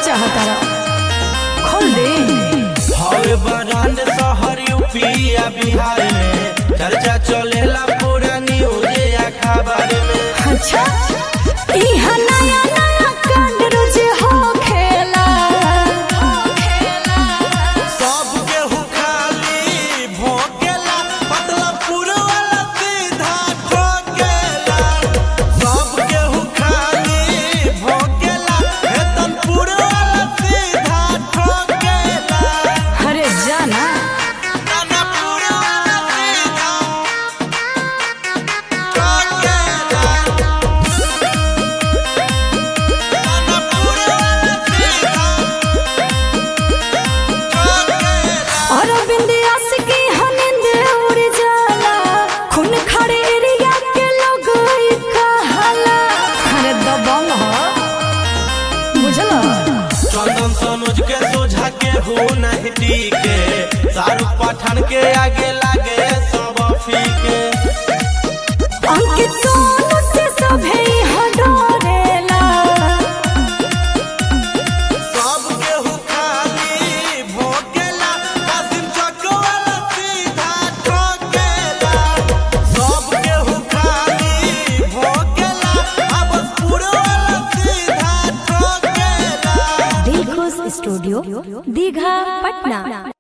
चाहता खोल दे हवे ब्रांड शहर यूपी या बिहार में चर्चा चलेला पूरा न्यूज या खबर में अच्छा इहा नया नया कांड रोज हो खेला सब केहू खाली भोगेला मतलब पूरा वाला सीधा ठोकेला सब केहू खाली भोगेला वेतन पूरा वाला सीधा ठोकेला अरे जाना गाना पूरा वाला सीधा ठोकेला गाना पूरा वाला सीधा ठोकेला और बिंदियास की हनिंद उड़ जाला खून खड़े एरिया के लोग ई कहाला अरे दबंग हो बुझला चंदन सनोज के सोझा के हो नहीं टीके शाहरुख पठान के आगे लागे सब फीके अंकित सोनू से सभे यहाँ डरेला सब केहू खाली भोगेला कासिम चक वाला सीधा ठोकेला सब केहू खाली भोगेला अब पूरा वाला सीधा ठोकेला दिल खुश स्टूडियो दीघा पटना